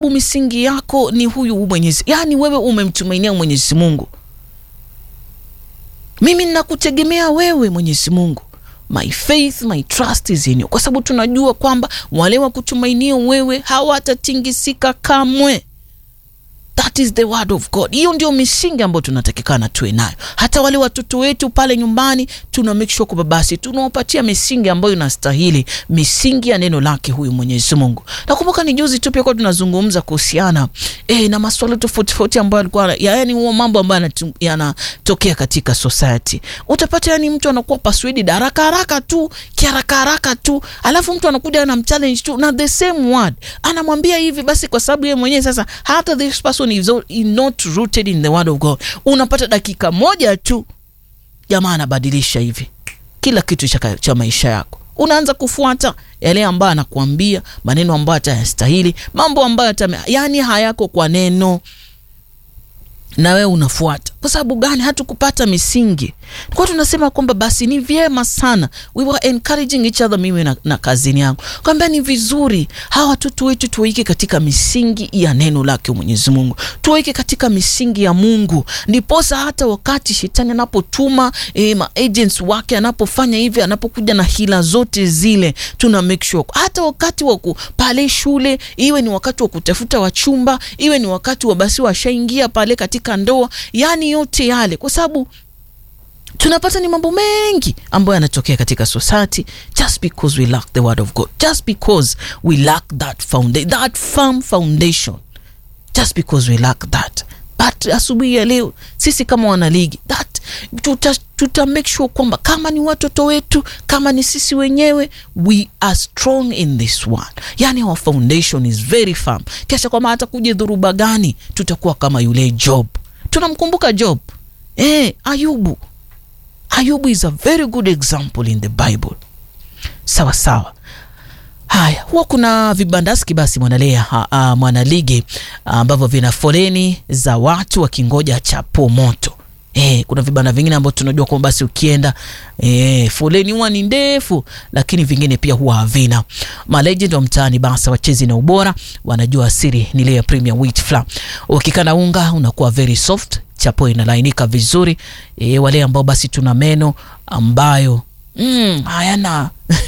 misingi yako ni huyu Mwenyezi, yaani wewe umemtumainia Mwenyezi Mungu. Mimi ninakutegemea wewe Mwenyezi Mungu, my faith my trust is in you, kwa sababu tunajua kwamba wale wa kutumainia wewe hawatatingisika kamwe. That is the word of God. Hiyo ndio misingi ambayo tunatakikana tuwe nayo. Hata wale watoto wetu pale nyumbani tuna make sure kwamba basi tunawapatia misingi ambayo inastahili, misingi ya neno lake huyu Mwenyezi Mungu. Nakumbuka ni juzi tu pia kwa tunazungumza kuhusiana eh, na masuala tofauti tofauti ambayo alikuwa yaani huo mambo ambayo yanatokea katika society. Utapata yani mtu anakuwa persuaded haraka haraka tu, kiharaka haraka tu, alafu mtu anakuja na mchallenge tu na the same word. Anamwambia hivi basi kwa sababu yeye mwenyewe sasa hata this person is not rooted in the word of God. Unapata dakika moja tu jamaa anabadilisha hivi kila kitu cha, cha maisha yako. Unaanza kufuata yale ambayo anakuambia, maneno ambayo atayastahili, mambo ambayo yani hayako kwa neno, na wewe unafuata. Kwa sababu gani? Hatukupata misingi. Kwa tunasema kwamba basi ni vyema sana, we were encouraging each other, mimi na, na kazini yangu kwamba ni vizuri hawa watoto wetu tuwaike katika misingi ya neno lake Mwenyezi Mungu, tuwaike katika misingi ya Mungu, ndiposa hata wakati shetani anapotuma eh, ma agents wake anapofanya hivi, anapokuja na hila zote zile, tuna make sure hata wakati wa pale shule, iwe ni wakati wa kutafuta wachumba, iwe ni wakati wa basi washaingia pale katika ndoa, yani yote yale, kwa sababu tunapata ni mambo mengi ambayo yanatokea katika society just because we lack the word of God, just because we lack that foundation, that firm foundation, just because we lack that. But asubuhi ya leo sisi kama wanaligi that tuta, tuta make sure kwamba kama ni watoto wetu, kama ni sisi wenyewe, we are strong in this one, yani our foundation is very firm, kisha kwamba hata kuja dhuruba gani tutakuwa kama yule Job. Tunamkumbuka Job eh, Ayubu. Ayubu is a very good example in the Bible. Sawa sawa. Haya, huwa kuna vibandaski basi mwanalea uh, mwanaligi ambavyo uh, vina foleni za watu wakingoja chapo moto. Eh, kuna vibanda vingine ambavyo tunajua kwamba basi ukienda eh, foleni huwa ni ndefu, lakini vingine pia huwa havina. Malegend wa mtaani basi wachezi na ubora wanajua siri ni ile ya premium wheat flour. Ukikana unga unakuwa very soft, chapo inalainika vizuri. E, wale ambao basi tuna meno ambayo mm, hayana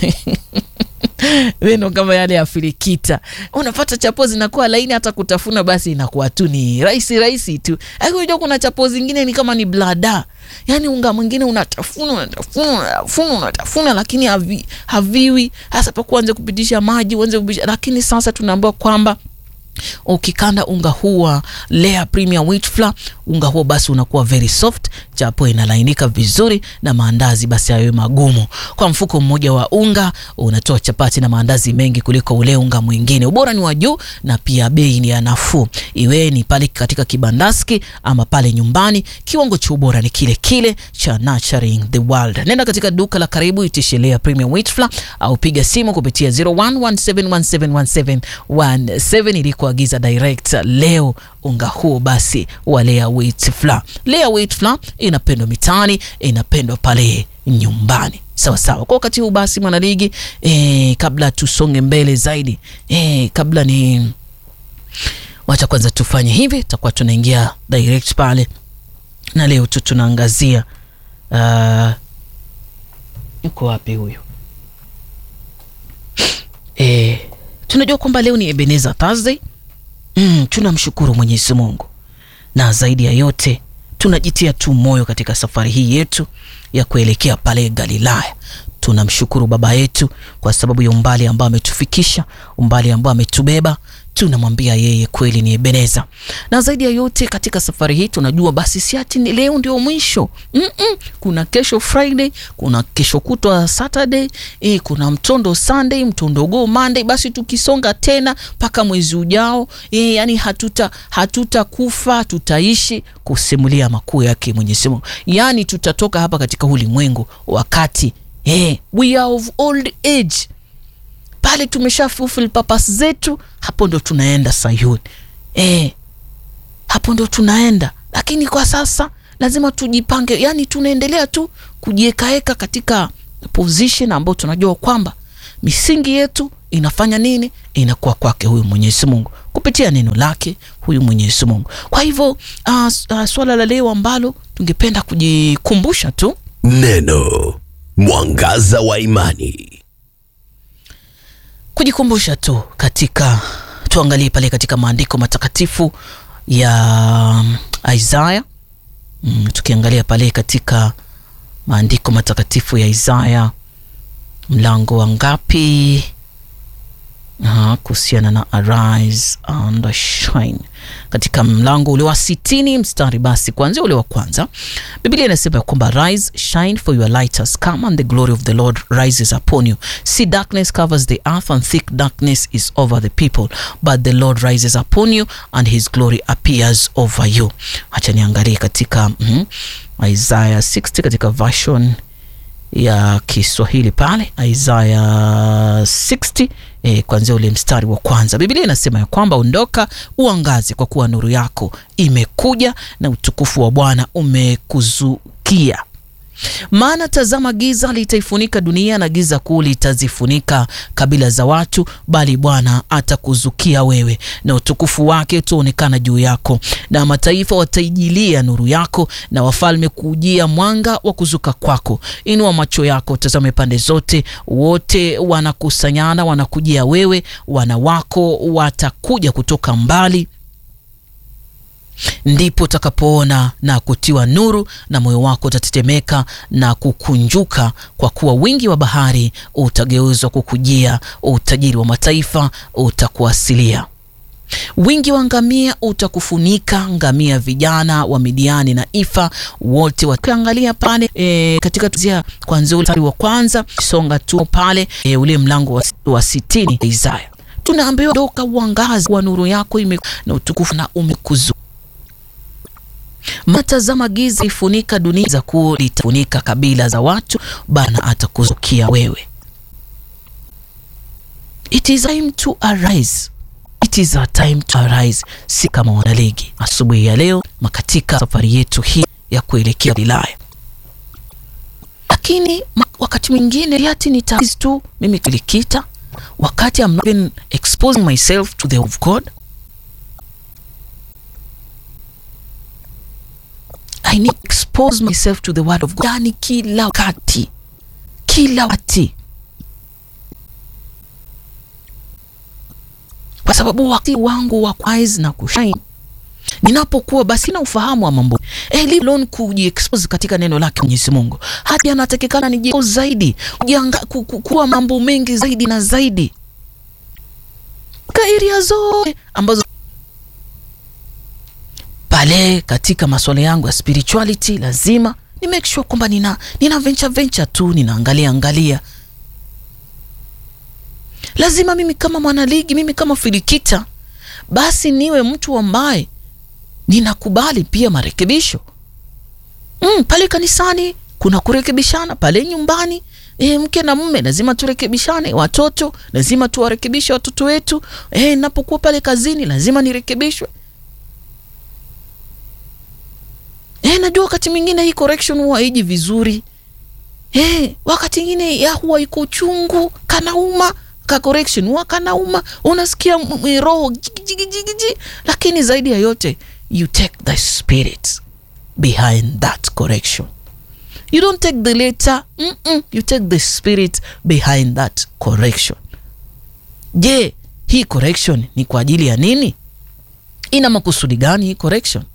meno kama yale ya filikita, unapata chapo zinakuwa laini, hata kutafuna basi inakuwa tu ni rahisi rahisi tu. Unajua kuna chapo zingine ni kama ni blada, yani unga mwingine unatafuna unatafuna unatafuna unatafuna, lakini havi, haviwi hasa pa kuanza kupitisha maji uanze kupitisha, lakini sasa tunaambiwa kwamba ukikanda unga huwa Lea Premium Wheat Flour, unga huo basi unakuwa very soft, chapo inalainika vizuri na maandazi basi hayo magumu. Kwa mfuko mmoja wa unga unatoa chapati na maandazi mengi kuliko ule unga mwingine. Ubora ni wa juu na pia bei ni ya nafuu, iwe ni pale katika kibandaski ama pale nyumbani, kiwango cha ubora ni kile kile cha Nurturing the World. Nenda katika duka la karibu, itishe Lea Premium Wheat Flour au piga simu kupitia 0117171717 ili kuagiza direct leo unga huo basi wa Lea Wheat Flour. Lea Wheat Flour inapendwa mitaani, inapendwa pale nyumbani. Sawa sawa. Kwa wakati huu basi mwanaligi, eh, kabla tusonge mbele zaidi, eh, kabla ni wacha kwanza tufanye hivi, tutakuwa tunaingia direct pale, na leo tu tunaangazia uh, yuko wapi huyu eh, tunajua kwamba leo ni Ebenezer Thursday. Mm, tunamshukuru Mwenyezi Mungu na zaidi ya yote tunajitia tu moyo katika safari hii yetu ya kuelekea pale Galilaya. Tunamshukuru Baba yetu kwa sababu ya umbali ambao ametufikisha, umbali ambao ametubeba. Tunamwambia yeye kweli ni Ebeneza. Na zaidi ya yote katika safari hii tunajua basi si ati ni leo ndio mwisho. Mm -mm. Kuna kesho Friday, kuna kesho kutwa Saturday, eh, kuna mtondo Sunday, mtondo go Monday, basi tukisonga tena mpaka mwezi ujao, eh, yani hatuta hatutakufa, tutaishi kusimulia makuu yake Mwenyezi Mungu. Yani tutatoka hapa katika ulimwengu wakati eh, we are of old age pale tumesha fulfill purpose zetu, hapo ndo tunaenda Sayuni. Eh, hapo ndo tunaenda, lakini kwa sasa lazima tujipange, yani tunaendelea tu kujiekaeka katika position ambayo tunajua kwamba misingi yetu inafanya nini? Inakuwa kwake huyu Mwenyezi Mungu kupitia neno lake huyu Mwenyezi Mungu. Kwa hivyo uh, uh, swala la leo ambalo tungependa kujikumbusha tu Neno mwangaza wa imani. kujikumbusha tu katika tuangalie pale katika maandiko matakatifu ya um, Isaya mm, tukiangalia pale katika maandiko matakatifu ya Isaya mlango wa ngapi? Aha, kuhusiana na arise and shine katika mlango ule wa sitini mstari basi kuanzia ule wa kwanza biblia inasema ya kwamba rise shine for your light has come and the glory of the lord rises upon you see darkness covers the earth and thick darkness is over the people but the lord rises upon you and his glory appears over you hacha niangalie katika mm, isaya 60 katika version ya Kiswahili pale Isaya 60 eh, kuanzia ule mstari wa kwanza. Biblia inasema ya kwamba ondoka, uangaze, kwa kuwa nuru yako imekuja na utukufu wa Bwana umekuzukia. Maana tazama, giza litaifunika dunia na giza kuu litazifunika kabila za watu, bali Bwana atakuzukia wewe, na utukufu wake utaonekana juu yako, na mataifa wataijilia nuru yako, na wafalme kujia mwanga wa kuzuka kwako. Inua macho yako, tazame pande zote, wote wanakusanyana, wanakujia wewe, wana wako watakuja kutoka mbali ndipo utakapoona na kutiwa nuru, na moyo wako utatetemeka na kukunjuka, kwa kuwa wingi wa bahari utageuzwa kukujia, utajiri wa mataifa utakuasilia. Wingi wa ngamia utakufunika, ngamia vijana wa Midiani na Ifa wote wakiangalia pale e, katika tuzia kwanzia ule mstari wa kwanza songa tu pale e, ule mlango wa, wa sitini Isaya tunaambiwa doka uangazi wa nuru yako ime na utukufu na umekuzu matazama giza ifunika dunia za kuu litafunika kabila za watu, Bwana atakuzukia wewe. It is time to arise. It is a time to arise. Si kama wanaligi asubuhi ya leo makatika safari yetu hii ya kuelekea Galilaya, lakini wakati mwingine yati ni tu mimi kulikita wakati I'm not been exposing myself to the of God I need to expose myself to the word of God. Yani kila wakati, kila wakati, kwa sababu wakati wangu wa kuise na kushine ninapokuwa basi na ufahamu wa mambo elon kujiexpose katika neno lake Mwenyezi Mungu, hadi anatakikana ni zaidi kuwa mambo mengi zaidi na zaidi kairia zote ambazo pale katika masuala yangu ya spirituality lazima ni make sure kwamba nina, nina venture venture tu ninaangalia angalia. Lazima mimi kama mwanaligi, mimi kama filikita, basi niwe mtu ambaye ninakubali pia marekebisho mm, pale kanisani kuna kurekebishana, pale nyumbani E, mke na mume lazima turekebishane, watoto lazima tuwarekebishe watoto wetu. E, napokuwa pale kazini lazima nirekebishwe. Eh, najua wakati mwingine hii correction huwa haiji vizuri. Eh, wakati mwingine ya huwa iko uchungu, kanauma, ka correction huwa kanauma, unasikia roho jigijigiji, lakini zaidi ya yote you take the spirit behind that correction. You don't take the letter, mm -mm, you take the spirit behind that correction. Je, hii correction ni kwa ajili ya nini? Ina makusudi gani hii correction?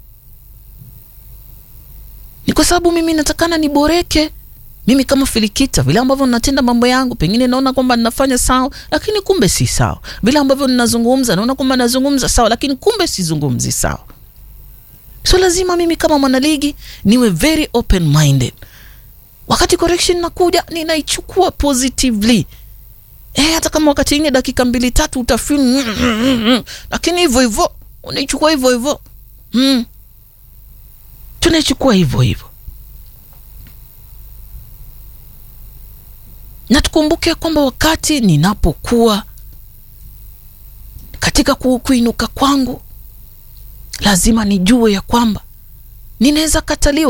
Ni kwa sababu mimi natakana niboreke mimi kama Filikita, vile ambavyo ninatenda mambo yangu, pengine naona kwamba ninafanya sawa, lakini kumbe si sawa. Vile ambavyo ninazungumza, naona kwamba nazungumza sawa, lakini kumbe sizungumzi sawa. So lazima mimi kama mwanaligi niwe very open minded. Wakati correction nakuja, ninaichukua positively. Eh, hata kama wakati ingine dakika mbili tatu utafeel, lakini hivyo hivyo unaichukua hivyo hivyo mm. tunaichukua hivyo hivyo, na tukumbuke kwamba wakati ninapokuwa katika ku, kuinuka kwangu lazima nijue ya kwamba ninaweza kataliwa.